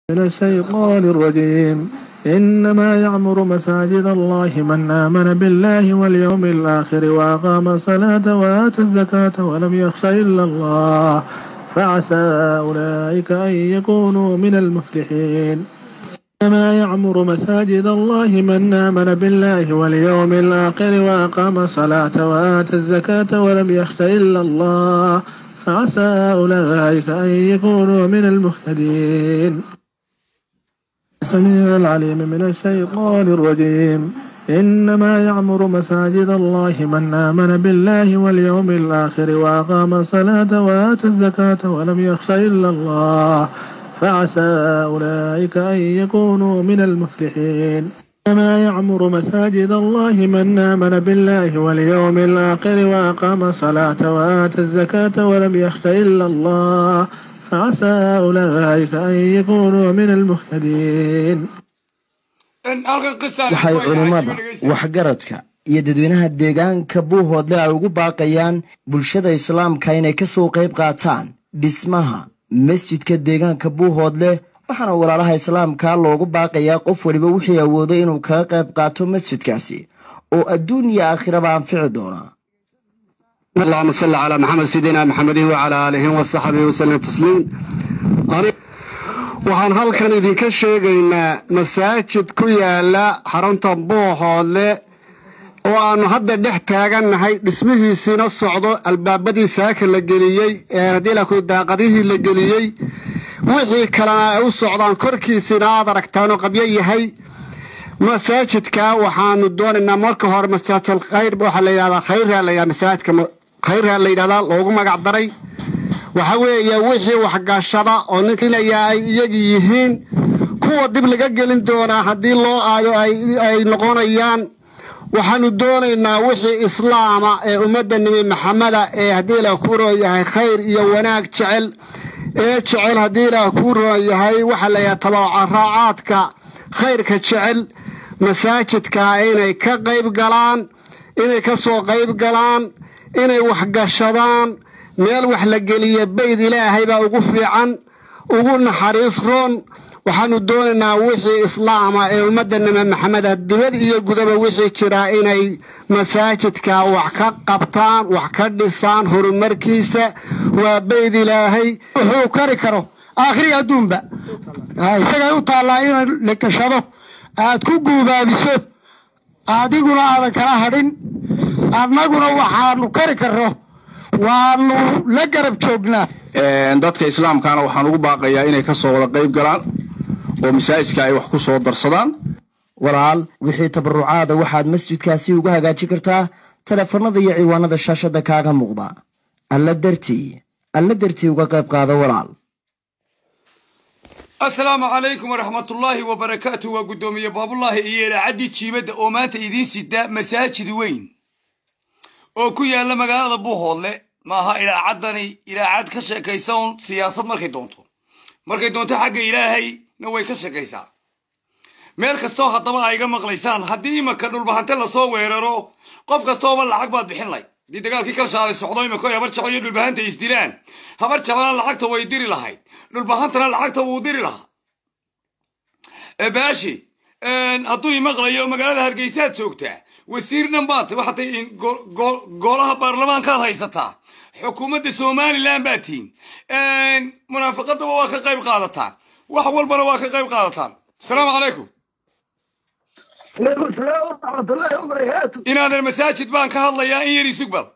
من الشيطان الرجيم إنما يعمر مساجد الله من آمن بالله واليوم الآخر وأقام الصلاة وآتى الزكاة ولم يخش إلا الله فعسى أولئك أن يكونوا من المفلحين إنما يعمر مساجد الله من آمن بالله واليوم الآخر وأقام الصلاة وآتى الزكاة ولم يخش إلا الله فعسى أولئك أن يكونوا من المهتدين السميع العليم من الشيطان الرجيم إنما يعمر مساجد الله من آمن بالله واليوم الآخر وأقام الصلاة وآتى الزكاة ولم يخش إلا الله فعسى أولئك أن يكونوا من المفلحين إنما يعمر مساجد الله من آمن بالله واليوم الآخر وأقام الصلاة وآتى الزكاة ولم يخش إلا الله فعسى أولئك أن يكونوا من المهتدين waxay culimmada waxgaradka iyo dadweynaha deegaanka buuhoodle ay ugu baaqayaan bulshada islaamka inay ka soo qayb qaataan dhismaha masjidka deegaanka buuhoodle waxaana walaalaha islaamka loogu baaqayaa qof weliba wixii awooday inuu kaga qayb qaato masjidkaasi oo adduun iyo aakhiraba anfici doona اللهم صل على محمد سيدنا محمد وعلى آله وصحبه وسلم تسليم waxaan halkan idinka sheegaynaa masaajid ku yaala xarunta buuhoodle oo aannu hadda dhex taagannahay dhismihiisiina socdo albaabadii saaka la geliyey eeadilaku daaqadihii la geliyey wixii kalena ay u socdaan korkiisina aad aragtaanoo qabyo yahay masaajidka waxaanu doonaynaa marka hore masaajid khayr waxaa la yidhahdaa khayraa la yidhahdaa masaajidka khayraa la yidhahdaa loogu magac daray waxa weeye wixii waxgashada oo ninkilayaa ay iyagi yihiin kuwa dib laga gelin doonaa haddii loo aayo ay noqonayaan waxaanu doonaynaa wixii islaama ee ummadda nebi maxameda ee haddii ilaah kuu roon yahay khayr iyo wanaag jecel ee jecel haddii ilaah kuu roon yahay waxaa layahay tabacaraacaadka khayrka jecel masaajidka inay ka qayb galaan inay ka soo qayb galaan inay waxgashadaan meel wax la geliya bayd ilaahay baa ugu fiican ugu naxariis roon waxaanu doonaynaa wixii islaama ee ummadda nebi maxameda dibad iyo gudaba wixii jiraa inay masaajidka wax ka qabtaan wax ka dhisaan horumarkiisa waa bayd ilaahay wuxuu kari karo aakhiri adduunba isagay u taallaa in la gashado aad ku guubaabiso adiguna aadan kala hadhin annaguna waxaanu kari karno waanu la garab joognaa dadka islaamkaana waxaan ugu baaqayaa inay ka soo wada qayb galaan oo masaajidka ay wax ku soo darsadaan walaal wixii tabarucaada waxaad masjidkaasi uga hagaajin kartaa teleefannada iyo ciwaanada shaashadda kaaga muuqda alla dartii alla dartii uga qayb qaada walaal asalaamu calaykum waraxmatullaahi wabarakaatu waa guddoomiye baabullaahi iyo ilaacaddii jiibadda oo maanta idiin sida masaajid weyn oo ku yaalla magaalada buuhoodle maaha ilaacaddani ilaacad ka sheekaysa un siyaasad markay doonto markay doonto xagga ilaahayna way ka sheekaysaa meel kastoo haddaba ay iga maqlaysaan haddii imaka dhulbahante lasoo weeraro qof kastooba lacag baad bixin layd haddii dagaalkii kalshaalay socdo imako habar jecel iyo dhulbahanta ay isdilaan habar jecelna lacagta way diri lahayd dhulbahantana lacagta wuu diri lahaa baashi hadduu imaqlayo magaalada hargeysaad joogtaa wasiir dhan baad waxaad tahay golaha baarlamaankaad haysataa xukuumadda somalilan baad tihiin munaafaqadaba waa ka qayb qaadataan wax walbana waa ka qayb qaadataan asalaamu calaykum inaadan masaajid baan ka hadlayaa in yar isugbal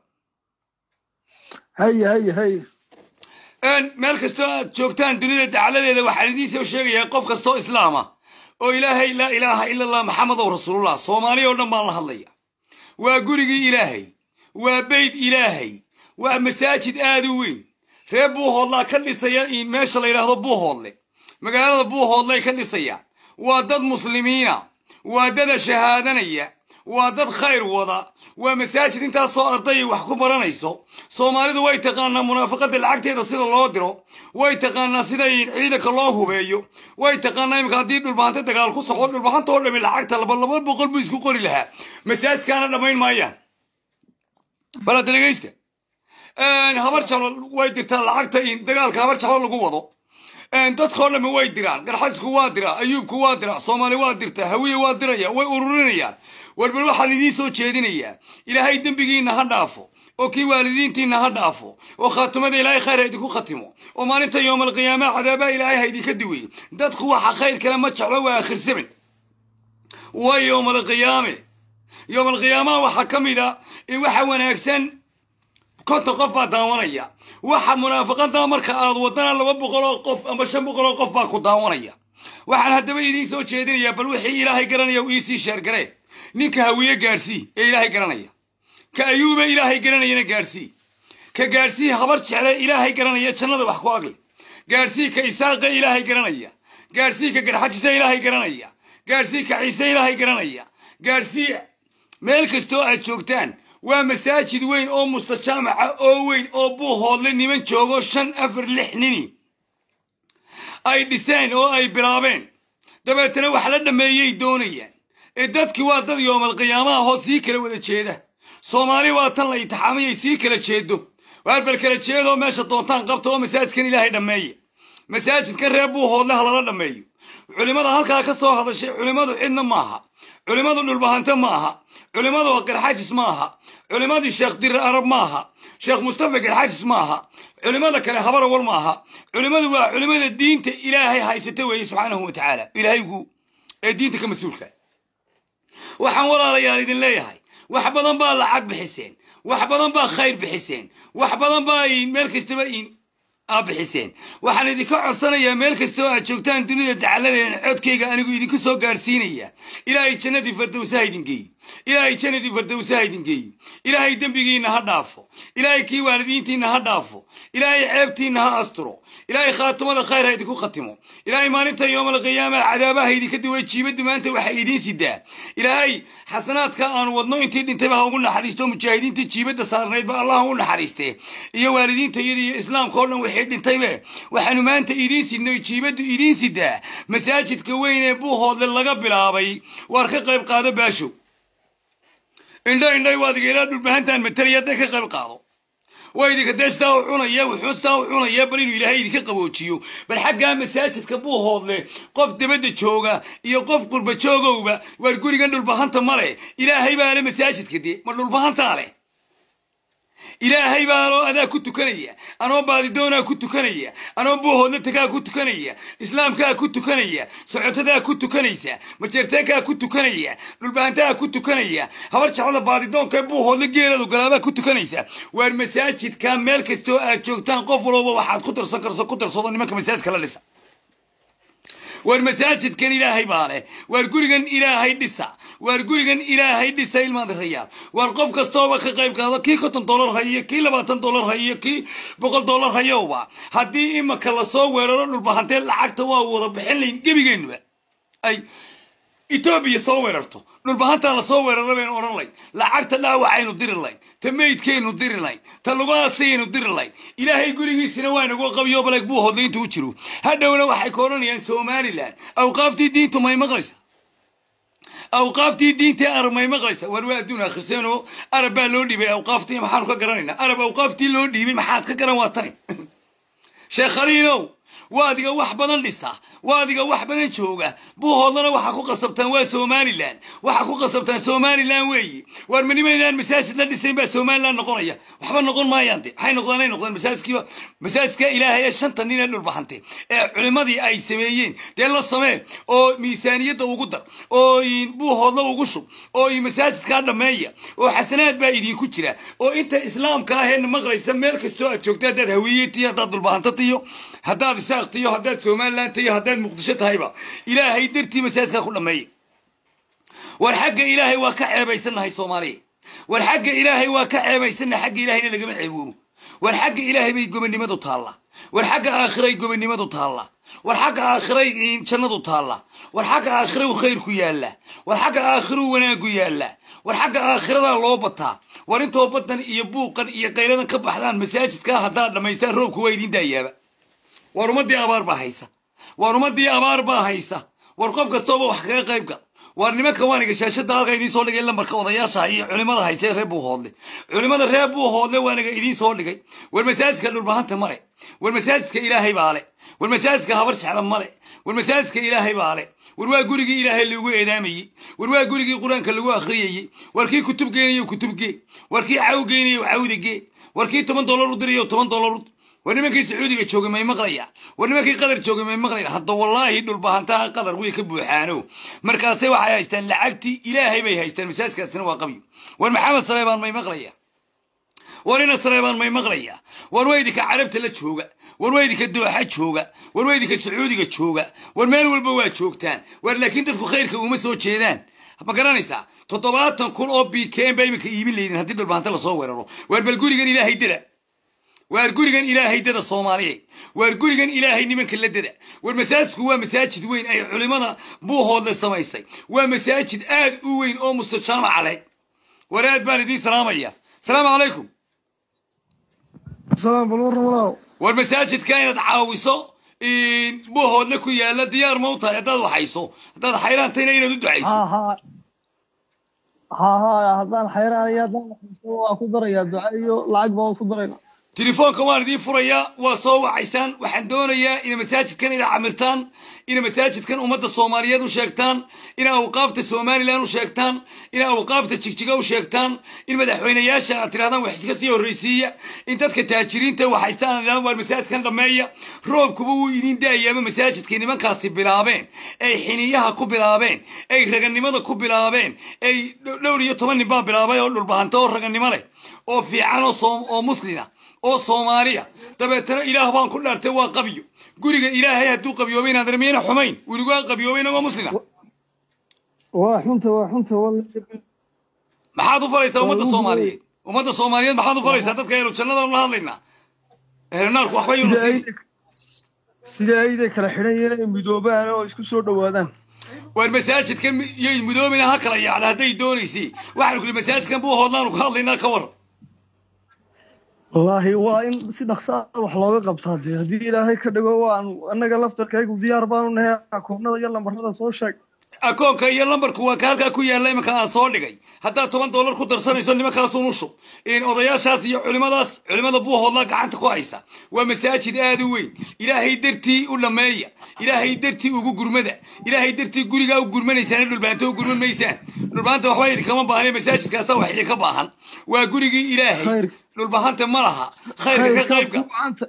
هيا هيا هيا meel kastoo aad joogtaan dunida dacladeeda waxaan idiin soo sheegayaa qof kastoo islaama oo ilaahay laa ilaaha ila allah maxamedow rasuulullah soomaaliya oo dhan baan la hadlaya waa gurigii ilaahay waa beyd ilaahay waa masaajid aad u weyn reer buuhoodlaa ka dhisaya meesha la yidhaahdo buuhoodle magaalada buuhoodlay ka dhisayaan waa dad muslimiina waa dada shahaadanaya waa dad khayr wada waa masaajid intaasoo ardayay wax ku baranayso soomaalidu way taqaanaa munaafaqada lacagteeda sida loo diro way taqaanaa sida ciidanka loo hubeeyo way taqaanaa imika haddii dhulbahante dagaal ku soco dhulbahanta oo dhami lacagta laba laba boqol buu isku qori lahaa masaajidkaana dhammayn maayaan bal hadda dhegeysta habar jalo way dirtaa lacagta dagaalka habar jalo lagu wado dadkao dhammi way diraan garxasku waa diraa ayuubku waa diraa soomaali waa dirtaa hawiye waa diraya way ururinayaan warbal waxaan idiin soo jeedinayaa ilaahay dembigiinna ha dhaafo oo kii waalidiintiinna ha dhaafo oo khaatimada ilaahay khayr ha idinku khatimo oo maalinta yowmalqiyaama cadaabaa ilaahay ha idinka diweeye dadku waxa khayr kale ma jeclo waa akhirsamin waa yowmalqiyaame yowmalqiyaamaha waxaa ka mid a in waxa wanaagsan konton qof baa daawanaya waxa munaafaqada marka aad wadana laba boqoloo qof ama shan boqoloo qof baa ku daawanaya waxaan haddaba idiin soo jeedinayaa bal wixii ilaahay garanaya uu iisii sheergaree ninka hawiye gaadhsii ee ilaahay garanaya ka ayuube ilaahay garanayana gaadhsii ka gaadhsii habar jecle ilaahay garanaya jannada wax ku agli gaadhsii ka isaaqa ilaahay garanaya gaadhsii ka garxajisa ilaahay garanaya gaadhsii ka ciise ilaahay garanaya gaadhsii meel kastoo aad joogtaan waa masaajid weyn oo mustajaamaca oo weyn oo buuhoodle niman joogo shan afar lix nini ay dhiseen oo ay bilaabeen dabeetana wax la dhammeeyay doonayaan ee dadkii waa dad yoomalqiyaamaha hoo sii kala wada jeeda soomaali waa tan la itixaamayay sii kala jeedo waarbal kala jeedoo meesha doontaan qabta oo masaajidkan ilaahay dhammeeya masaajidkan reer buuhoodle ha lala dhammeeyo culimmada halkaa ka soo hadashay culimmadu cidna maaha culimmadu dhulbahante ma aha culimmadu garxajis ma aha culimmadii sheekh dirir arab ma aha sheekh mustafa garxajis ma aha culimmada kale habarawal ma aha culimmadu waa culimmada diinta ilaahay haysata weeye subxaanahu wa tacaala ilaahaygu ee diinta ka mas-uulka waxaan walaalayaal idin leeyahay wax badan baa lacag bixiseen wax badan baa khayr bixiseen wax badan baa meel kastaba aa bixiseen waxaan idinka codsanayaa meel kastoo aad joogtaan dunida dacaladeena codkayga anigu idinku soo gaadhsiinaya ilaahay jannadii fardowsaha idin geeyo ilaahay jannadii fardowsaha idin geeyo ilaahay dembigiinna ha dhaafo ilaahay kii waalidiintiinna ha dhaafo ilaahay ceebtiinna ha asturo ilaahay khaatimada khayr ha idinku khatimo ilaahay maalinta yoomalqiyaama cadaabaha idinka duway jiibaddu maanta waxay idiin sidaa ilaahay xasanaadka aanu wadno intii dhintayba ha ugu naxariisto mujaahidiinta jiibadda saarnaydba allah ha u naxariistee iyo waalidiinta iyada iyo islaamka oo dhan wixii dhintaybe waxaanu maanta idiin sidnay jiibaddu idiin sidaa masaajidka weyn ee buuhoodle laga bilaabay waar ka qayb qaado baashow indha indhay waad igeelaa dhulbahantaan matalaya hadday ka qayb qaado waa idinka dee sidaa u cunaya wuxuu sidaa u cunaya bal inuu ilaahay idinka qaboojiyo bal xaggaa masaajidka buuhoodle qof dabadda jooga iyo qof qurba joogowba waar gurigan dhulbahanta ma leh ilaahay baa le masaajidka dee ma dhulbahantaa leh ilaahay baanoo adaa ku tukanaya anoo baadidoonaa ku tukanaya anoo buuhoodla tagaa ku tukanaya islaamkaa ku tukanaya socotadaa ku tukanaysa majeerteenkaa ku tukanaya dhulbahantaa ku tukanaya habar jeclada baadidoonka buuhoodla geeladu galaabaa ku tukanaysa waar masaajidka meel kastoo aad joogtaan qof walooba waxaad ku darsan karso ku darsado nimanka masaajidka la dhisa waar masaajidkan ilaahay baa leh waar gurigan ilaahay dhisa waar gurigan ilaahay dhisa ilmaadirayaal waar qof kastooba ka qayb qaado kii konton dollar hayiyo kii labaatan dollar hayiyo kii boqol dollar hayowba haddii imaka lasoo weeraro dhulbahantee lacagta waa wada bixin layn gebigeennuba ay etoobiya soo weerarto dhulbahantaa lasoo weerara baynu odhan layn lacagta dhaawacaynu diri layn ta meydkaynu diri layn ta lugaasayaynu diri layn ilaahay gurigiisina waa nagu qabiyo baleg buu hodlay intuu jiro hadhowna waxay ka odhanayaan somalilan awqaaftii diintu may maqlaysa awqaaftii diintii arab may maqlaysa war waa adduun akhriseeno arab baa loo dhiibay awqaaftii maxaanu ka garanaynaa arab awqaaftii loo dhiibay maxaad ka garan waa tani sheekh khaliinow waadiga wax badan dhisa waadiga wax badan jooga buuhoodlana waxaa ku qasabtaan waa somalilan waxaa ku qasabtaan somalilan weeyi waar manimaydaan masaajid la dhisayn baa somalilan noqonaya waxba noqon maayaan de maxay noqdaan ay noqdaan masaajidkiiba masaajidka ilaahay ee shanta nin ee dhulbaxantay ee culimadii ay sameeyeen dee la samee oo miisaaniyadda ugu dar oo buuhoodla ugu shub oo masaajidkaa dhammeeya oo xasanaad baa idinku jira oo inta islaamka ahee maqlaysa meel kastoo aad joogta haddaad hawiyetiyo haddaad dhulbaxanta tiyo haddaad isaaq tiyo haddaad somalilan tiyo haddaad muqdisho tahayba ilaahay dartii masaajidkaa ku dhammeeya war xagga ilaahay waa ka ceebaysannahay soomaaliya war xagga ilaahay waa ka ceebaysannahay xagga ilaahayna lagama ceeboobo war xagga ilaahay bay gobonnimadu taallaa war xagga aakhiray gobonnimadu taallaa war xagga aakhiray jannadu taallaa war xagga aakhirau khayrku yaallaa war xagga aakhiruu wanaaggu yaallaa war xagga aakhiradaa loo bataa war intoo badan iyo buuqan iyo qayladan ka baxdaan masaajidkaa haddaad dhammaysaan roobku waa idiin daayaaba war ummadii abaar baa haysa war ummadii abaar baa haysa war qof kastooba wax kaga qayb gal waar nimanka waaniga shaashada halka idiin soo dhigay lambarka odayaasha iyo culimada hayse reer buuhoodle culimada reer buuhoodle waaniga idiin soo dhigay war masaajidka dhulbahanta male war masaajidka ilaahay baa le war masaajidka habar jecla male war masaajidka ilaahay baa le war waa gurigii ilaahay lagu eedaamayey war waa gurigii qur-aanka lagu akhriyayey war kii kutub geenayo kutubgee war kii caw geenayo cawdagee war kii toban dollar u dirayo toban dollar u war nimankii sacuudiga joogay may maqlaya war nimankii qadar joogay may maqlayan hadda wallaahi dhulbahantaha qadar way ka buuxaano markaasay waxay haystaan lacagtii ilaahay bay haystaan masaajidkaasina waa qabyo war maxamed saleebaan may maqlaya war ina saleebaan may maqlaya war weydika carabta la jooga war weydika dooxa jooga war weydika sacuudiga jooga war meel walba waa joogtaan war laakiin dadku khayrka uma soo jeedaan ma garanaysaa toddobaatan kun oo bkm ba iminka iibin leydin haddii dhulbahanta lasoo weeraro waar bal gurigan ilaahay dada waar gurigan ilaahay dada soomaaliyeed waar gurigan ilaahay nimanka la dada war masaajidku waa masaajid weyn ay culimada buuhoodle samaysay waa masaajid aad u weyn oo mustajaamaca leh war aad baan idiin salaamaya asalaamu calaykum salaam bal warra walaaw war masaajidka inaad caawiso buuhoodle ku yaala diyaar ma u tahay haddaad waxayso haddaad xayraantayna inaad u ducayso ha ha ha ha haddaan xayraanaya haddaan waxaysto waa ku darayaa duca iyo lacag baa ku darayna telefoonka waan idiin furayaa waa soo wacaysaan waxaan doonayaa ina masaajidkan ina camirtaan ina masaajidkan ummadda soomaaliyeed u sheegtaan ina awqaafta somalilan u sheegtaan ina awqaafta jigjiga u sheegtaan in madaxweyneyaasha aad tirahdaan wax iska sii horreysiiya in dadka taajiriinta waxaystaan idhahdaan waar masaajidkan dhammeeya roobkuba wuu idiin da'ayaaba masaajidkay nimankaasi bilaabeen ay xiniyaha ku bilaabeen ay raganimada ku bilaabeen ay dhowr iyo toban nin baa bilaabay oo dhulbahanta oo raganimo leh oo fiican oo muslina oo soomaaliya dabeetana ilaah baan ku dhaartay waa qabyo guriga ilaahay hadduu qabyoobay inaad miyayna xumayn weligaa qabyoobay inagoo muslima waa xunta waa xunta maxaad u falaysaa ummadda soomaaliyeed ummadda soomaaliyeed maxaad u falaysaa dadka ehlu jannada la hadlaynaa ehlu naarku waxba yuu nasiib sida ayday kala xidhan yihiin inay midoobaan oo isku soo dhowaadaan waar masaajidkan yay midoobina ha kala yaacda hadday doonaysay waxaanu kuli masaajidkan buu hoodlaanu ka hadlaynaa ka war wallaahi waa in si dhaqso ah wax looga qabtaa dee haddii ilaahay ka dhigo waan annaga laftarkaygu diyaar baanu nahay akoonnada iyo lambarada soo sheeg akoonka iyo lambarku waa ka halkaa ku yaalla imanka aan soo dhigay haddaad toban dollar ku darsanayso nimankaasun u shub odayaashaas iyo culimadaas culimada buuhoodlaa gacanta ku haysa waa masaajid aad u weyn ilaahay dartii u dhammeeya ilaahay dartii ugu gurmada ilaahay dartii gurigaa u gurmanaysaan dhulbaanta u gurman maysaan dhulbaanta waxba idinkama baahne masaajidkaasa wax idinka baahan waa gurigii ilaahay dhulbahanta ma laha khayrka ka qaybka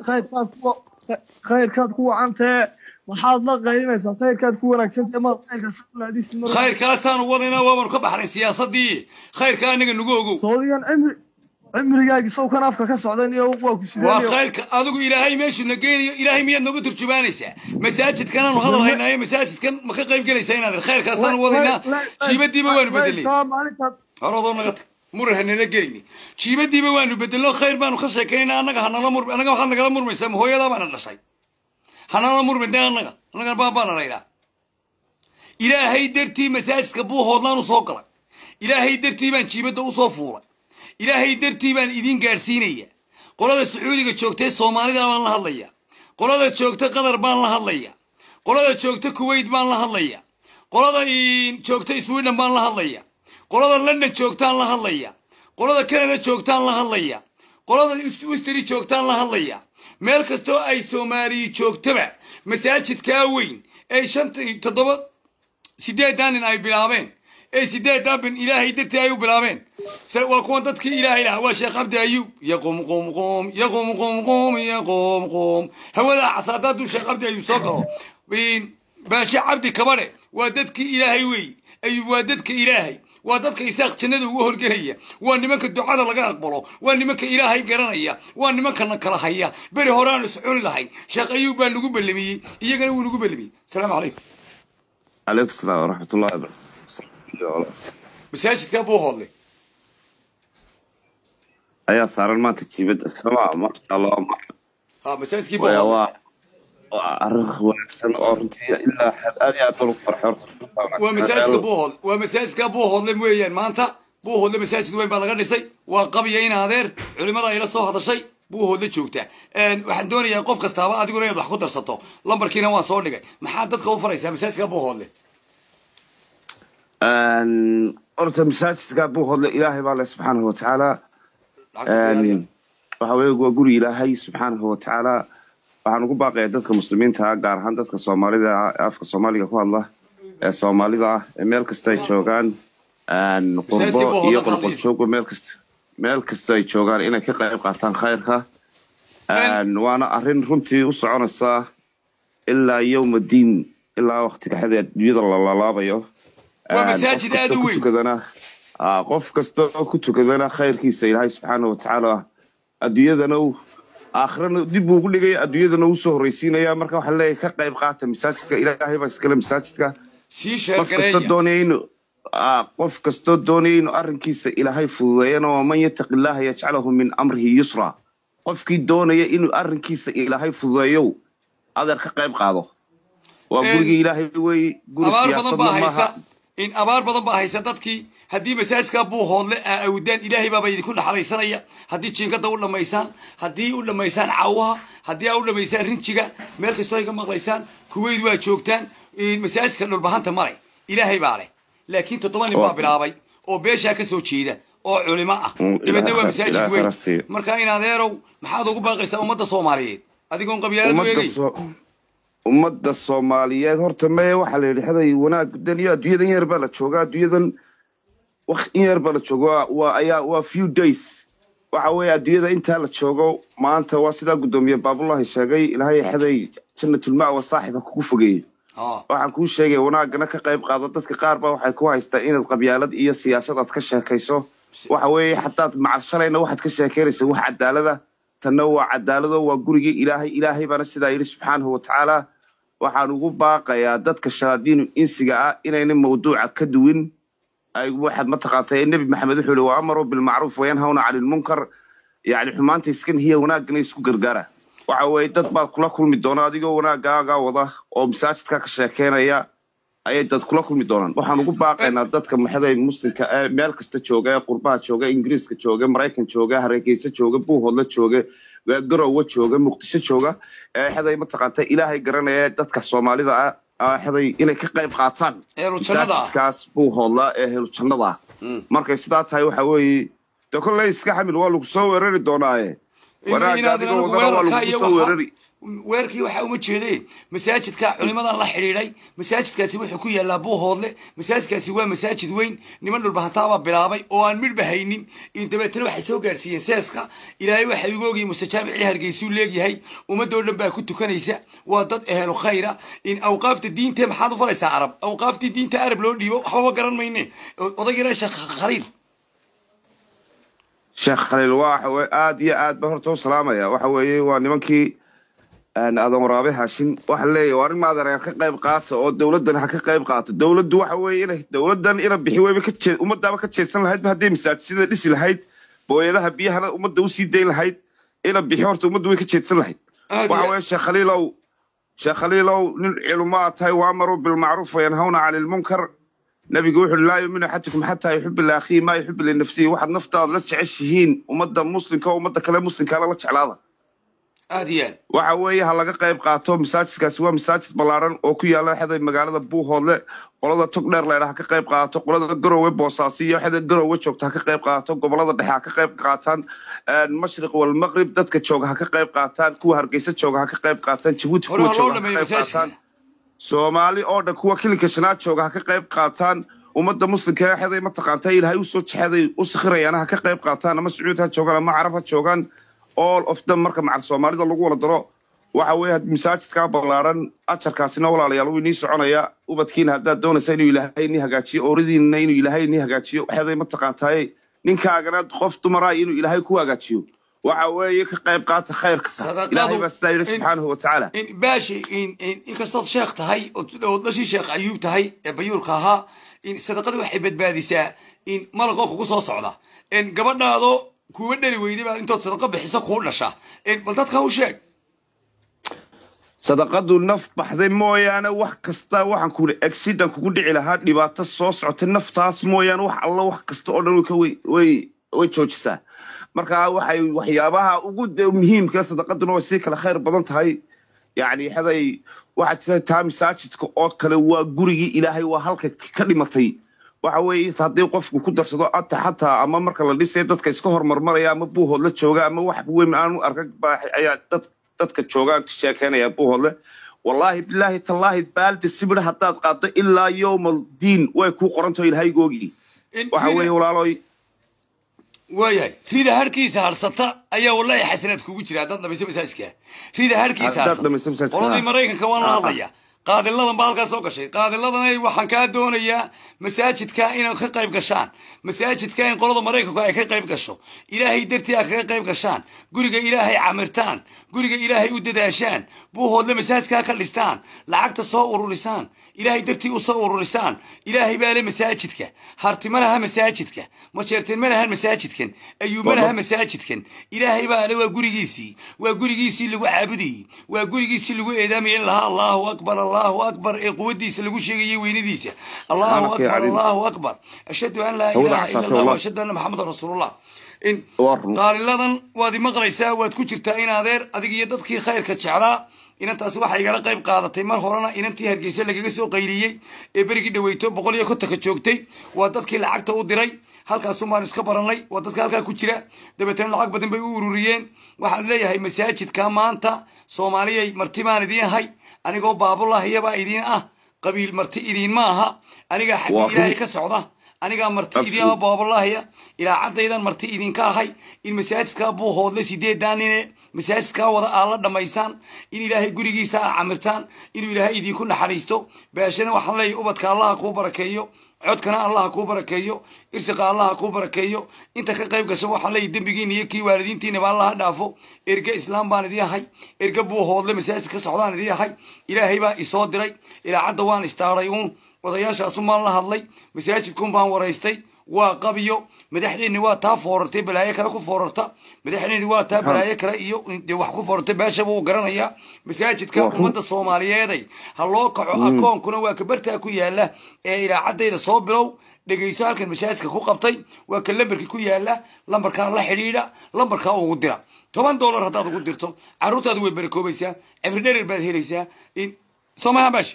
khayrkaad ku wacantee waxaad la qaylinaysaa khayrkaad ku wanaagsantahay maad khayrka khayrkaasaanu wadaynaa waabanu ka baxnay siyaasadii khayrka anaga nagu ogow soodigan cimri cimrigaagi sow kan afka ka socdan iyo waa ku waa khayrka adigu ilaahay meeshuu na geenayo ilaahay miyaad nooga turjubaanaysaa masaajidkanaanu hadal haynaayo masaajidkan ma ka qayb gelaysaa inaad khayrkaasaanu wadaynaa jiibadiiba waanu bedelay horodoo naga tag muran hanala gelini jiibadiiba waanu bedelno khayr baanu ka sheekaynaa annaga hanala mur annaga waxaad nagala murmaysaa ma hooyadaa baana dhashay hanala murmide annaga annaga baabaana laydhaa ilaahay dartii masaajidka buuhoodlaan u soo galay ilaahay dartii baan jiibadda u soo fuulay ilaahay dartii baan idiin gaadhsiinaya qolada sacuudiga joogtay soomaalida baan la hadlaya qolada joogta qatar baan la hadlaya qolada joogta kuwait baan la hadlaya qolada joogta sweden baan la hadlaya qolada london joogtaan la hadlaya qolada canada joogtaan la hadlaya qolada wisteri joogtaan la hadlaya meel kastoo ay soomaaliya joogtaba masaajidkaa weyn ee shanta toddoba sideedan nin ay bilaabeen ee sideedan bin ilaahay dartii ay u bilaabeen waa kuwan dadkii ilaahay lahaa waa sheekh cabdi ayub yaqum qum qum yaqum qum qum yaqum qum hawada casaada hadduu sheekh cabdi ayub soo galo baashe cabdi kabadhe waa dadkii ilaahay wey ayub waa dadka ilaahay waa dadka isaaq jannada ugu horgelaya waa nimanka ducada laga aqbalo waa nimanka ilaahay garanaya waa nimankana kala haya beri hore aan iscuni lahayn sheekh ayuub baa nagu ballamiyey iyagana wuu nagu ballamiyey asalaamu calaykum calaykum salaam waraxmatullahi wabarakatu masaajidkaa buu hoodlay ayaa saaran maanta jiibadda sama masha allah ha masaajidkii buu waa hoodlay waa arrin wanaagsan oo runtii ilaa xad aad iyo aad baan ugu farxay horta waa masaajidka buuhood waa masaajidka buuhoodle weeyaan maanta buuhoodle masaajid weyn baa laga dhisay waa qabya in adeer culimada ayla soo hadashay buuhoodle joogta waxaan doonayaa qof kastaaba adiguna inaad wax ku darsato lambarkiina waan soo dhigay maxaad dadka u faraysaa masaajidka buuhoodle horta masaajidka buuhoodle ilaahay baa le subxaanahu watacaala lacagta diyaariya waxa weeye waa guri ilaahay subxaanahu watacaala waxaan ugu baaqayaa dadka muslimiinta ah gaar ahaan dadka soomaalida ah ee afka soomaaliga ku hadla ee soomaalida ah ee meel kasta ay joogaan een, Masaajidka qurbo buu iyo hodan qolqol qaadaysa. joogba meel kasta meel kasta ay joogaan inay ka qayb qaataan khayrka Een, waana arrin runtii u soconaysa ilaa yowma diin ilaa waqtiga xada adduunyada la lalaabayo Waa Een, masaajid qof aad kasta u ku weyn. tukadana aa, qof kasta oo ku tukadana khayrkiisa ilaahay subxaana watacaala adduunyadana uu aakhirana dib buu ugu dhigaya adduunyadana uu soo horreysiinaya marka waxaa leeyahay ka qayb qaata masaajidka ilaahay baa iskale masaajidka sii qof kasta sheergareeya doonaya inuu aa, qof kastoo doonaya inuu arrinkiisa ilaahay fududeeyana waman yataqi illaaha yajcalahu min amrihi yusra qofkii doonaya inuu arrinkiisa ilaahay fududeeyow adeer ka qayb qaado waa Een, gurigii ilaahay weeye guri abaar badan siyaasadna baa haysa maaha in abaar badan baa haysa dadkii haddii masaajidka buu hoodle aa awdaan ilaahay baaba idinku naxariisanaya haddii jiingada u dhammaysaan haddii u dhammaysaan caawaha haddii aa u dhammaysaan rinjiga meel kastoo ay ka maqlaysaan kuweyd waa joogtaan in masaajidka dhulbahanta male ilaahay baa leh laakiin toddoba nin baa Waa- bilaabay oo beeshaa ka soo jeeda oo culimo ah Mm, dibadna waa Ilaahay- masaajid Ilaahay weyn khayr siiyo. marka in adeerow maxaad ugu baaqaysaa ummadda soomaaliyeed adigoon qabyaalad u ummadda eegay soo ummadda soomaaliyeed horta mee waxaa la yidhi haday wanaag dan iyo adduunyadan yar baa la joogaa adduunyadan waq in yar baa la jooga waa- waa ayaa waa few days waxa weeye adduunyada intaa la joogo maanta waa sidaa guddoomiye baabulahi sheegay ilaahay xaday jannatulmac wa saaxiba kugu fogeeyey Ah, waxaan kuu sheegay wanaagana ka qayb qaado dadka qaar baa waxay ku haystaa inaad qabyaalad iyo siyaasad aad ka sheekayso waxa weeye xataad macal shalayna waxaad ka sheekeynaysa wax cadaalada tanna waa cadaalado waa gurigii ilaahay ilaahay baana sidaa yidhi subxaanahu watacaala waxaan ugu baaqayaa dadka shayaadiinu insiga ah inayna mawduuca ka duwin ay waxaad mataqaantay nebi maxamed wuxuu yihi wa amaruu bilmacruuf wayanhawna cani lmunkar yacni xumaanta iskan hiya wanaagana isku gargaara waxa weeye dad baad kula kulmi doona adigoo wanaagaaga wada oo masaajidka ka sheekeynaya ayay dad kula kulmi doonaan waxaan ugu baaqaynaa dadka maxaday muslimka ee meel kasta jooga ee qurbaha jooga ingiriiska jooga maraykan jooga hareegeysa jooga buuhoodla jooga garowe jooga muqdisho jooga ee xaday mataqaanta ilaahay garanaya dadka soomaalida ah ah, xaday inay ka qayb qaataan Ehlu jannada ah. masaajidkaas buuhoodla ee helu jannada ah markay sidaa tahay waxa weeye de kolley iska xamil waa lagu soo weerari doonaaye wanaagga inaad adigoo anigu wadana waa weerarka lagu iyo soo waxa weerari weerkii waxaa uma jeedeen masaajidka culimadan la xidhiidhay masaajidkaasi wuxuu ku yaallaa buuhoodle masaajidkaasi waa masaajid weyn niman dhulbahantaabaa bilaabay oo aan midhba haynin in dabeetana waxay soo gaarsiiyeen seeska ilaahay waxa igu ogyihin mustajaamicii hargeysuu leegyahay ummadoo dhan baa ku tukanaysa waa dad ehelu khayra in awqaafta diinte maxaad u falaysaa arab awqaaftii diinta arab loo dhiibo waxbaba garan mayne odaygiina sheekh khaliil sheekh khaliil waa waxa weye aad iyo aad ba horta u salaamaya waxa weeye waa nimankii een, aadan waraabe hashin waxa leeyahy waa arrin maadereer ka qayb qaata oo dowladdan ha ka qayb qaato dowladdu waxa weeye inay dowladdan ina bixi weyba ka jee ummadaaba ka jeedsan lahayd hadday masaajidada dhisi lahayd booyadaha biyahana ummadda usii dayn lahayd ina bixi horta ummaddu way ka jeedsan lahayd Aad iyo waxa aad. weeye sheekh khaliilow sheekh khaliilow nin culimo aad tahay waamaruu bilmacruuf wayanhawna cani lmunkar nabigu wuxuu uhi laa yuminu axadukum xataa yuxibu liakhiihi maa yuxibu linafsihi waxaad naftaada la jeceshihiin ummadda muslimka oo ummadda kale muslimkaana la jeclaada aad iyo aad waxa weeye ha laga qayb qaato masaajidkaasi waa masaajid ballaaran oo ku yaala xeday magaalada buuhoodle qolada tog dheer leydha ha ka qayb qaato qolada garowe boosaasi iyo xeda garowe joogta ha ka qayb qaato gobolada dhexe ha ka qayb qaataan mashriq walmaqrib dadka jooga ha ka qayb qaataan kuwa hargeysa jooga ha ka qayb qaataan jabuuti Hore kuwa ha loo jooga ha ka dhameeyo qayb masaajidka. qaataan soomaali oo dhan kuwa kilinka shanaad jooga ha ka qayb qaataan ummadda muslimka ee xeday mataqaanta ilaahay usoo jexeday u sikhirayaana ha ka qayb qaataan ama sacuud ha joogaan ama carab ha joogaan all of them marka macal soomaalida lagu wada daro waxa weeye had- masaajidkaa ballaaran ajarkaasina walaalayaal wuu inii soconaya ubadkiina haddaad doonaysa inuu ilaahay inii hagaajiyo ooridiinna inuu ilaahay inii hagaajiyo waxeeday mataqaantaaye ninkaagana qof dumara inuu ilaahay ku hagaajiyo waxa weeye ka qayb qaata khayrka Sadaqadu ilaahay baa sidaa yidhi in- subxaanahu watacaala in baashi in in inkastood sheekh tahay oo- oo dhashii sheekh ayuub tahay ee bayuurka ahaa in sadaqada waxay badbaadisaa in malaqoo kugu soo socda in gabadhaado kuwa dhali weyday baa intood sadaqa bixisa kuu dhasha in bal dadka u sheeg sadaqadu naf baxday mooyaane wax kasta waxaan ku yidhi accident kugu dhici lahaa dhibaato soo socotay naftaas mooyaane wax alla wax kasta oo dhan way ka way way way joojisaa marka waxay waxyaabaha ugu de- muhiimka sadaqaduna way sii kala khayr badan tahay yacni xaday waxaad tirahay taa masaajidka oo kale waa gurigii ilaahay waa halka ka dhimatay waxa weeye haddii qofku ku darsado ata xataa ama marka la dhisay dadka iska hormarmaraya ama buuhood la jooga ama wax weyn aanu arka baa ayaa dad dadka joogaan ka sheekeynaya buuhoodle wallaahi bilaahi tallaahi baaldi sibir haddaad qaaddo ilaa yowmal diin way kuu qorantaho ilahaygoogii In waxa rida- weeye walaalooy waayahay rida harkiisa harsata ayaa wallahi xasanaad kugu jira haddaad dhamayso masaajiska rida harkiisa Haddaad harsata dhamayso masaajidka, qoladii ah. maraykanka waan la Ah. hadlaya qaadiladan baa halkaa soo gashay qaadiladan waxaan kaa doonayaa masaajidka inay ka qayb gashaan masaajidka in qolada maraykanku ay ka qayb gasho ilaahay dartii ay kaga qayb gashaan guriga ilaahay camirtaan guriga ilaahay u dadaashaan buuhoodle masaajidkaa ka dhistaan lacagta soo ururisaan ilaahay dartii u soo ururisaan ilaahay baa le masaajidka harti ma laha masaajidka majeerteen ma lahan masaajidkan ayuu ma laha masaajidkan ilaahay baa le waa gurigiisii waa gurigiisii lagu caabudayey waa gurigiisii lagu eedaamayay in lahaa allahu akbar allahu akbar ee quwadiisa lagu sheegayay weynadiisa allahu Subhaanaka ya akbar caliim. allahu akbar ashhadu an laa Hawada ilaha ila xasaasay allah wallah. ashhadu anna maxamedan rasuulullah in Waa run. qaaliladan waad imaqlaysaa waad ku jirtaa in adeer adig iyo dadkii khayrka jeclaa inantaasi waxaa igala qayb qaadatay mar horena inantii hargeysa lagaga soo qayliyey ee berigii dhaweyto boqol iyo kontonka joogtay waa dadkii lacagta u diray halkaasun baan iska baranay waa dadka halkaa ku jira dabeetana lacag badan bay u ururiyeen waxaan leeyahay masaajidka maanta soomaaliyay marti baan idiin hay anigoo baabulahiyabaa idiin ah qabiil marti idiin ma aha anigaa Waa xaggii run. ilaahay ka socda anigaa marti Absolute. idiin baabulahaya ilaa caddaydan marti idinka ahay in masaajidkaa buuhoodle sideedaan nine masaajidkaa wada aad la dhammaysaan in ilaahay gurigiisa aad camirtaan inuu ilaahay idinku naxariisto baashana waxaan leeyahay ubadka allaha kuu barakeeyo codkana allaha kuu barakeeyo irsiqa allaha kuu barakeeyo inta ka qayb gasha waxaan leeyahay dembigiina iyo kii waalidiintiinaba allaha dhaafo erge islaam baan idii ahay erge buuhoodle masaajid ka socdaan idii ahay ilaahay baa isoo diray ilaa cadda waan istaaray uun odayaashaasun baan la hadlay masaajidkun baan waraystay waa qabiyo madaxdeenni waa taa foorartay balaayo kale ku foorarta madaxdeenni waa taa balaayo kale iyo dee wax ku foorartay beeshaba uu garanayaa masaajidka ummadda soomaaliyeeday ha loo kaco akoonkuna waa kabartaa ku yaala ee ilaacaddayda soo bilow dhegayso halkan masaajidka ku qabtay waa ka lambarkii ku yaala lambarkaa la xidhiidha lambarkaa ugu dira toban dollar haddaad ugu dirto carruurtaadu way barakoobaysaa cibri dherer baad helaysaa in soomaha baashi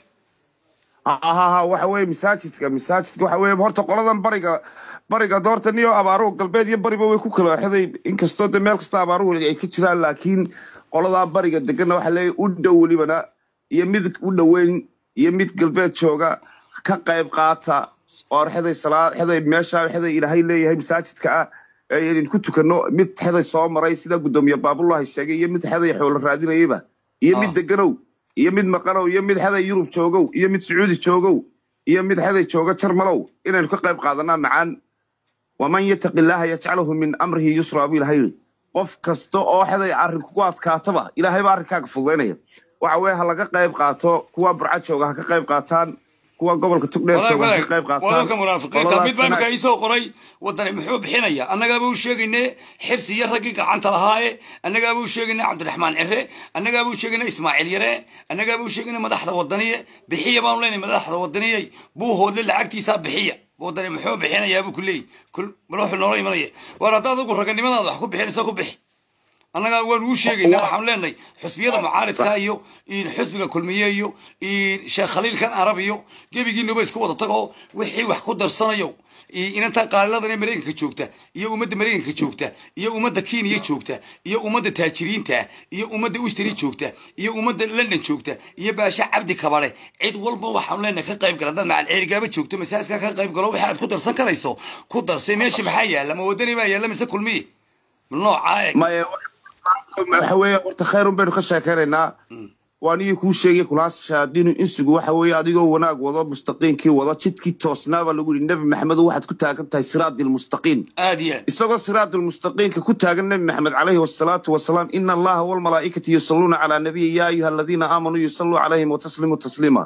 ha waxa weeye masaajidka masaajidka waxa weeye horta qoladan bariga bariga doorta niyo abaaruhu galbeed iyo bariba way ku kala xeday inkastoo de meel kasta abaaruhu ay ka jiraan laakiin qoladaa bariga deganna waxa leeyahay u dhow welibana iyo mid u dhoweyn iyo mid galbeed jooga ka qayb qaata oo xeday salaa xeday meesha xeday ilaahay leeyahay masaajidka ah ayaynu ku tukano mid xeday soo maray sida gudoomiye baabullahi sheegay iyo mid xeday xoolo raadinayaba iyo mid Ah. deganow iyo mid maqanow iyo mid xeday yurub joogow iyo mid sacuudi joogow iyo mid xeday jooga jarmalow inaynu ka qayb qaadanaa macaan waman yataqi illaaha yajcalahu min amrihi yusra buu ilahay yidhi qof kasta oo xeday arrin kugu adkaataba ilaahay baa arrinkaaga fududaynaya waxa weeye ha laga qayb qaato kuwa burca jooga ha ka qayb qaataan kuwa gobolka tugdheer walaag jooga ha walaag ka qayb qaataan wadalka munaafiqiinta Qoladaas mid baa sana- imika iisoo qoray wadani muxuu bixinaya annagaaba u sheegayne xirsi iyo raggii gacanta lahaaye annagaaba u sheegayne cabdiraxmaan cire annagaaba u sheegayne ismaaciil yare annagaaba u sheegayne madaxda wadaniye bixiya baanu leenahay madaxda wadaniyey buuhoodle lacagtiisaa bixiya wadani muxuu bixinayaa buu ku leeyahy kul bal wuxuu noola imanaya waar haddaad adigu raganimadaada wax ku bixinaysa ku bixi annaga waan uu sheegaynaa waxaan leenahay xusbiyada mucaaridka iyo in xusbiga kulmiye iyo in sheekh khaliilkan arab iyo gebigiinuba isku wada tago wixii wax ku darsanayo iyo inanta qaaliladan ee maraykanka joogta iyo ummadda maraykanka joogta iyo ummadda kenya joogta iyo ummadda taajiriinta iyo ummadda ustri joogta iyo ummadda london joogta iyo baasha cabdi kabare cid walba waxaan leenahay ka qayb gala haddaad macal ceerigaaba joogto masaajidka ka qayb galo wixii aad ku darsan karayso ku darsay meesha maxaa yaalla ma wadani baa yaalla mise kulmiye noocaa eeg maya waxa weeye horta khayrun baynu ka sheekaynaynaa waanigii kuu sheegay kulaashaadinu insigu waxa weeye adigoo wanaag wado mustaqiinkii wado jidkii toosnaaba lagu yidhi nebi maxamedo waxaad ku taagan tahay siraadilmustaqiim aad iyo aad isagoo siraadilmustaqiimka ku taagan nebi maxamed calayhi wasalaatu wasalaam ina allaha walmalaa'ikata yusalluuna calaa nabiyi yaa ayuha aladiina aamanuu yusalluu calayhim wataslimuu tasliima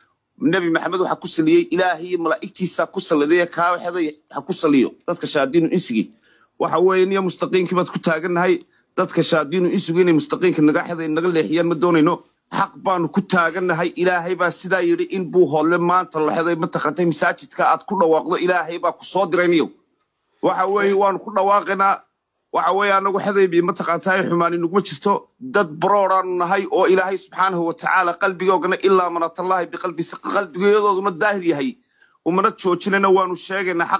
nebi maxamed waxaa ku saliyey ilaahay iyo malaa'igtiisa ku salliday kaa xeday ha ku saliyo dadka shaadiinu insigii waxa weeye niyo mustaqiinkii baad ku taagannahay dadka shaadiinu insigu inay mustaqiinka naga xeday naga leexiyaan ma doonayno xaq baanu ku taagannahay ilaahay baa sidaa yidhi in buu hoodle maanta la xeday mataqantay masaajidka aad ku dhawaaqdo ilaahay baa ku soo dirayniyo waxa weeye waanu ku dhawaaqaynaa waxa weeye anagu xedaybi mataqaantahay xumaani nuguma jirto dad barooraanu nahay oo ilaahay subxaanahu watacaala qalbigoogana ilaa manatallahi biqalbi qalbigeedooduna daahir yahay umana joojinayna waanu sheegaynaa xaqa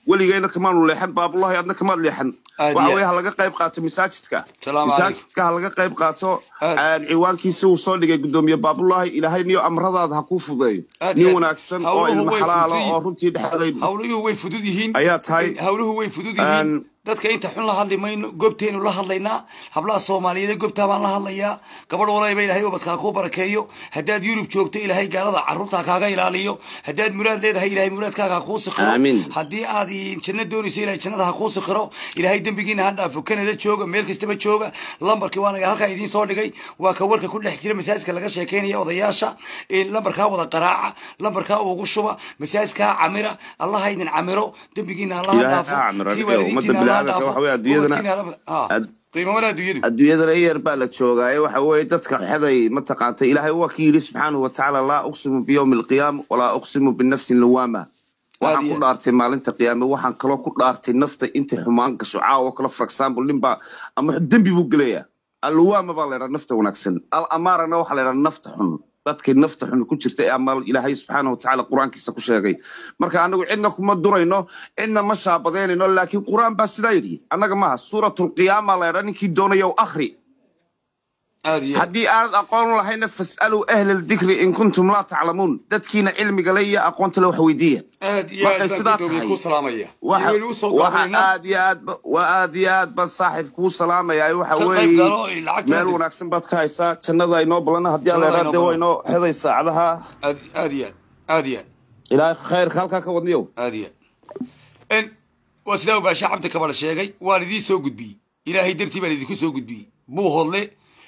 weligeyna kamaanu leexan baabulahi adna kamaad leexan Aad waxa iyo weye ha laga qayb qaato masaajidka Salaamu masaajidka ha laga qayb qaato Aad. aan ciwaankiisi uu soo dhigay gudoomiye baabulahi ilaahay niyo amradaada ha kuu fudeeyo Aad nin iyo aad. wanaagsan oo Hawluhu ilmo way xalaalo fuduyihiin. oo runtii dhexday hawluhu way fudud yihiin Ayaa tahay. hawluhu way fudud yihiin Aan- dadka inta xun la hadli mayno goobteenu la hadlaynaa hablaha soomaaliyeed ee goobtaa baan la hadlayaa gabadh walayba ilaahay ubadkaa kuu barakeeyo haddaad yurub joogto ilaahay gaalada carruurta kaaga ilaaliyo haddaad muraad leedahay ilaahay muraadkaaga ha kuu sikhiro Aamin. haddii aad janno doonayso ilaahay jannada ha kuu sikhiro ilaahay dembigiina ha dhaafo kanada jooga meel kastaba jooga lambarkii waanaga halkaa idiin soo dhigay waa ka warka ku dhex jira masaajidka laga sheekeynaya odayaasha in lambarkaa wada qaraaca lambarkaa ugu shuba masaajidkaa camira allaha idin camiro dembigiina allaha Ilaahay ha dhaafo camiro, kii adiga ummadda waalidiintiina allaha bini'aadamka dhaafo waxa weeye adduunyadana- ubadkiina allaha- ha, ad- qiimo wala adduunyadu adduunyadana yar baa la joogaaye waxa weeye dadka xeday mataqaanta ilaahay waa ki yidhi subxaanahu watacaala laa uqsimu biyowmi alqiyaama walaa uqsimu binafsin lawaama waxaan iyo ku aad. dhaartay maalinta qiyaame waxaan kaloo ku dhaartay nafta intay xumaan gasho caawa kale for example nin baa ama dembi buu gelaya alwaama baa laydhaa nafta wanaagsan al amaarana waxaa laydhaa nafta xun dadkay nafta xun ku jirta ee ama ilaahay subxaanahu watacaala qur-aankiisa ku sheegay marka anagu cidna kuma durayno cidna ma shaabadeynayno laakiin qur-aan baa sidaa yidhi annaga maaha suuratulqiyaama laydhaa ninkii doonaya akhri aad iyo aad. haddii aanad aqoon lahayna fas'aluu ahla aldikri in kuntum laa taclamuun dadkiina cilmiga le iyo aqoonta le wax weydiiya aad iyo markay aad baan sidaa gudoomiye tahay, ku salaamaya waxa waynu usoo waxa gaabaynaa aad iyo aad ba- waa aad iyo aad baan saaxiib kuu salaamayaa waxa Ka qayb weeye galo, ay lacagta meel hadda- wanaagsan baad ka haysaa jannada inoo balana haddii aan Jannada leeraa de inoo waa inoo xeday saacadaha aad aad iyo aad aad iyo aad ilaahay khayrka halkaa ka wadniyow aad iyo aad n waa sidaa ubaasha cabdi kabadha sheegay waan idiin soo gudbiyey ilaahay dartii baan idinku soo gudbiyey buu hodle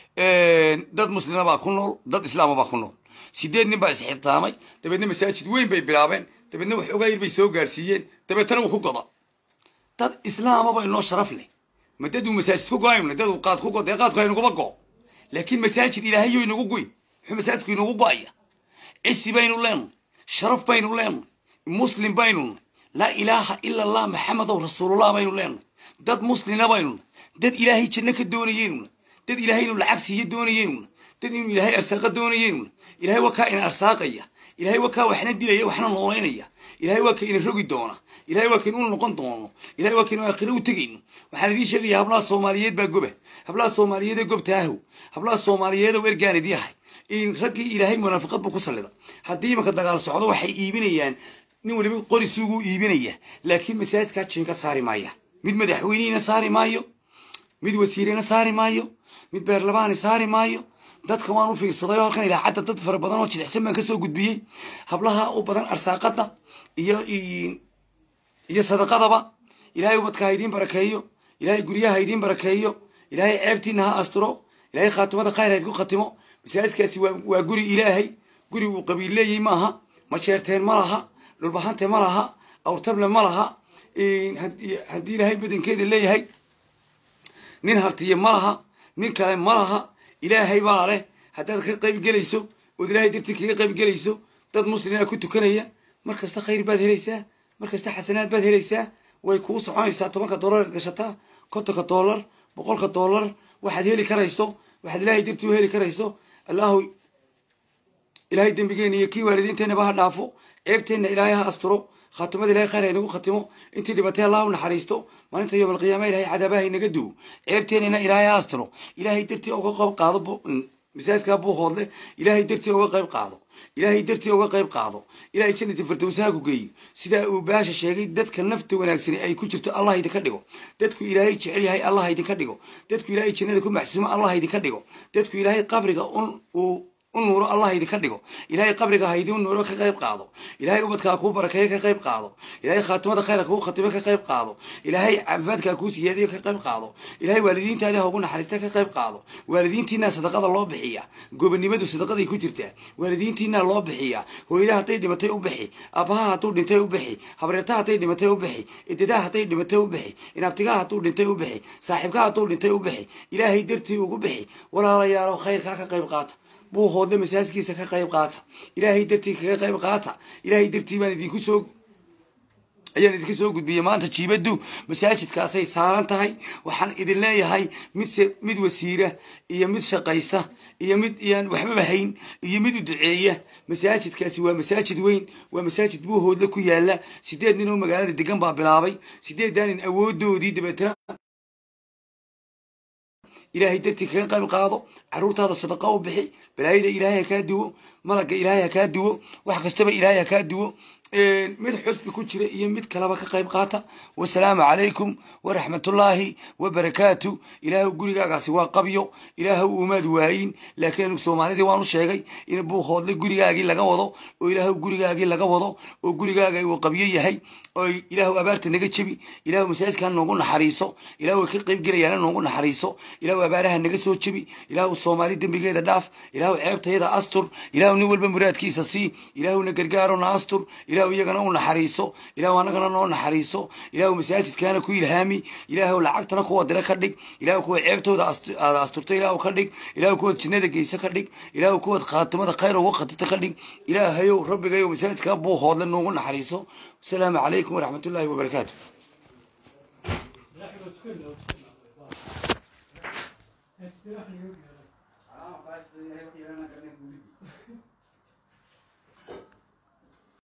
dad muslima baa ku nool dad islaama baa ku nool sideed nin baa isxirtaamay dabeedna masaajid weyn bay bilaabeen dabeedna wax ogaa yar bay soo gaarsiiyeen dabeetana wuu ku goda dad islaama ba inoo sharaf leh ma dad uu masaajid ku go-ayno dad uu qaad ku go dee qaadku haynuguba go laakiin masaajid ilaahayo inagu goyn muxuu masaajidku inagu go-aya cisi baynu leenahay sharaf baynu leenahay muslim baynu nahay laa ilaaha ila allah maxamedow rasuulullah baynu leenahay dad muslina baynu nahay dad ilaahay janno ka doonayeynu nahay dad ilaahay inuu lacag siiyo doonayeynu nahay dad inuu ilaahay arsaaqa doonayeynu nahay ilaahay waa kaa ina arsaaqaya ilaahay waa kaa waxna dilaya waxna noolaynaya ilaahay waa ka ina rogi doona ilaahay waa ka inu noqon doono ilaahay waa ka inu aakhiro u tegayno waxaan idiin sheegaya hablaha soomaaliyeed baa goba hablaha soomaaliyeed ee gobtaahow hablaha soomaaliyeed oo ergaan idii ahay in raggii ilaahay munaafiqad buu ku sallida haddii imanka dagaal socdo waxay iibinayaan nin waliba qori suuguu iibinaya laakiin masaajidkaa jinkad saari maaya mid madaxweynihina saari maayo mid wasiirena saari maayo mid beerlabaani saari maayo dadka waan u fiirsaday oo halkan ilaacadda dad fara badan oo jilicsan baan kasoo gudbiyey hablaha u badan arsaaqada iyo iyo sadaqadaba ilaahay ubadka ha idiin barakeeyo ilaahay guryaha ha idiin barakeeyo ilaahay ceebtiina ha asturo ilaahay khaatimada khayr ha idinku khatimo masaajidkaasi waa waa guri ilaahay guri uu qabiil leeyahay maaha majeerteen ma laha dhulbahante ma laha awrtable ma laha haddii haddii ilaahay badankeeda leeyahay nin hartiye ma laha nin kale ma laha ilaahay baa leh haddaad ka qayb gelayso ood ilaahay dartii kaga qayb gelayso dad muslima ku tukanaya mar kasta khayr baad helaysaa mar kasta xasanaad baad helaysaa way kuu soconaysaa tobanka dollar aad gashataa kontonka dollar boqolka dollar waxaad heli karayso waxaad ilaahay dartii u heli karayso allahu ilaahay dembigeena iyo kii waalidiinteenaba ha dhaafo ceebteenna ilaahay ha asturo khaatimada ilahay khayr ha inagu khatimo intii dhibatay allah u naxariisto maalinta yowm alqiyaama ilahay cadaabaha inaga duwo ceebteennana ilaahay ha asturo ilaahay dartii uga qayb qaado masaajidkaa buu hoodle ilaahay dartii uga qayb qaado ilaahay dartii uga qayb qaado ilaahay jannati firdowsaha ku geeyo sidaa uu baasha sheegay dadka nafta wanaagsani ay ku jirto allah idinka dhigo dadku ilaahay jecel yahay allah idinka dhigo dadku ilaahay jannada ku maxsuumo allah idinka dhigo dadku ilaahay qabriga un uu u nuuro allah idinka dhigo ilaahay qabriga ha idiin nuuro ka qayb qaado ilaahay ubadkaa kuu barakeeyo ka qayb qaado ilaahay khaatimada khayra kuu khatimo ka qayb qaado ilaahay caafimaadkaa kuu siyaadiyo ka qayb qaado ilaahay waalidiintaadi ha ugu naxariista ka qayb qaado waalidiintiinaa sadaqada loo bixiya gobonimadu sadaqaday ku jirtaa waalidiintiinaa loo bixiya hooyada hadday dhimatay u bixi aabbaha hadduu dhintay u bixi habreetaha hadday dhimatay u bixi idadaha hadday dhimatay u bixi inaabtigaha hadduu dhintay u bixi saaxiibkaha hadduu dhintay u bixi ilaahay dartii ugu bixi walaalayaalo khayrkaa ka qayb qaata buu hoodle masaajkiisa ka qayb qaata ilaahay dartii kaga qayb qaata ilaahay dartii baan idinku soo ayaan idinka soo gudbiyey maanta jiibaddu masaajidkaasay saaran tahay waxaan idin leeyahay mid se mid wasiira iyo mid shaqaysta iyo mid iyaan waxbaba hayn iyo mid u duceeya masaajidkaasi waa masaajid weyn waa masaajid buuhoodle ku yaala sideed nin oo magaalada degan baa bilaabay sideeddaa nin awoodoodii dabeetana ilaahay dartii kaga qayb qaado caruurtaada sadaqa u bixi balaayada ilaahay ha kaa duwo malagga ilaahay ha kaa duwo wax kastaba ilaahay ha kaa duwo mid xusbi ku jira iyo mid kaleba ka qayb qaata wasalaamu calaykum waraxmatullaahi wabarakaatu ilaahu gurigaagaasi waa qabyo ilaahu umaad waayin laakiin anigu soomaalidii waanu sheegay in buuhoodle gurigaagii laga wado oo ilaahu gurigaagii laga wado oo gurigaaga uu qabyo yahay oo ilaahu abaarta naga jebi ilaahu masaajidkaa noogu naxariiso ilaahu way ka qayb gelayaana noogu naxariiso ilaahu abaaraha naga soo jebi ilaahu soomaali dembigeeda dhaaf ilaahu ceebtayada astur ilaahu nin walba muraadkiisa sii ilaahuna gargaaro na astur ilaahu iyagana u naxariiso ilaahu annagana noo naxariiso ilaahu masaajidkaana ku ilhaami ilaahu lacagtana kuwa dira ka dhig ilaahu kuwa ceebtooda aada asturta ilaahu ka dhig ilaahu kuwaad jinnada geysa ka dhig ilaahu kuwaad khaatimada khayr uga khatita ka dhig ilaahayow rabbigayow masaajidkaa buuhoodle noogu naxariiso asalaamu calaykum waraxmatullaahi wabarakaatu Thank you.